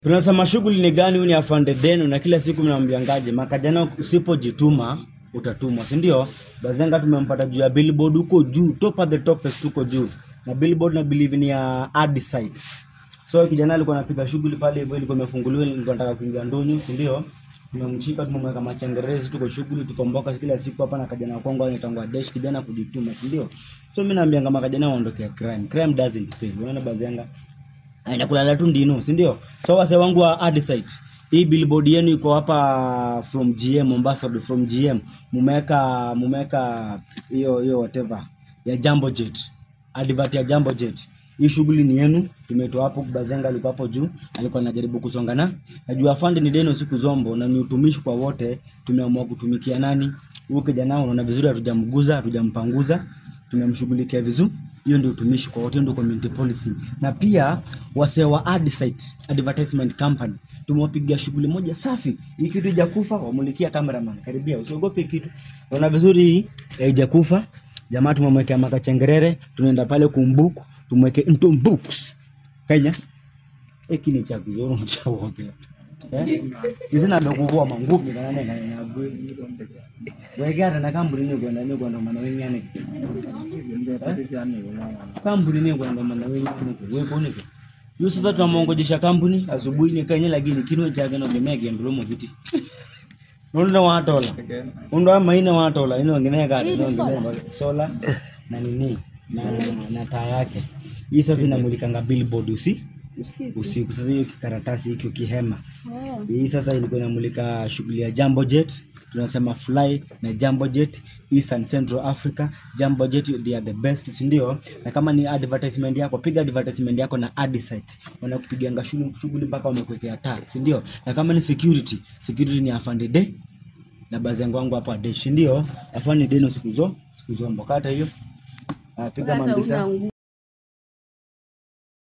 Tunasema shughuli ni gani? Huyu ni afande denu, na kila siku mnamwambiangaje? Makajana usipojituma utatumwa, si ndio? Bazenga tumempata juu ya billboard huko juu, top of the topest huko juu, na billboard na believe ni ya hard site. So kijana alikuwa anapiga shughuli pale hivyo, ilikuwa imefunguliwa, nilikuwa nataka kuingia ndonyo, si ndio? Tumemshika, tumemweka machengerezi, tuko shughuli, tuko mboka kila siku hapa na kijana Kongo anaitangwa Dash, kijana kujituma, si ndio? So mimi naambia kama kijana waondokea crime. Crime doesn't pay. Unaona Bazenga? aenda kulala tu ndino si ndio so wase wangu wa hard site hii billboard yenu iko hapa from gm mombasa road from gm mumeweka mumeweka hiyo hiyo whatever ya jambo jet advert ya jambo jet hii shughuli ni yenu tumetoa hapo bazenga alikuwa hapo juu alikuwa anajaribu kusonga na najua fund ni deno siku zombo na ni utumishi kwa wote tumeamua kutumikia nani huyu kijana unaona vizuri hatujamguza hatujampanguza tumemshughulikia vizuri hiyo ndio utumishi kwa wote, hiyo ndio community policy. Na pia wasee wa ad site advertisement company tumewapigia shughuli moja safi. Hii kitu ijakufa, wamulikia cameraman, karibia, usiogope kitu. Unaona vizuri hii haijakufa. Jamaa tumemwekea makachengerere, tunaenda pale kumbuku, tumweke into books. Kenya hiki ni cha kuzoro cha wote. Eh? Hizi na ndo kuvua mangupi kana nene kana nyagwe. Weke hata na kambuni ni kwenda ni kwenda maana wengine kampuni ni kwenda maana wengine wepo ni hiyo sasa tunamwongojesha kampuni asubuhi ni kenye lakini kinwe chake no gemege mdomo kiti Nunda watola. Unda maina watola ino ngine gari ino ngine sola na nini na na taa yake. Hii sasa inamulikanga billboard usi Usiku. usiku. Sasa hiyo kikaratasi hiki kihema. Oh. Hii sasa ilikuwa inamulika shughuli ya Jambo Jet, tunasema fly na Jambo Jet East and Central Africa. Jambo Jet they are the best, si ndio? Na kama ni advertisement yako, piga advertisement yako na ad site, wanakupiganga shughuli shughuli mpaka wamekuwekea taa, si ndio? Na kama ni security, security ni afande de na bazi yangu wangu hapa de, si ndio? Afande de no siku zo siku zo mbokata hiyo. Ah, piga Hata mambisa una nguo.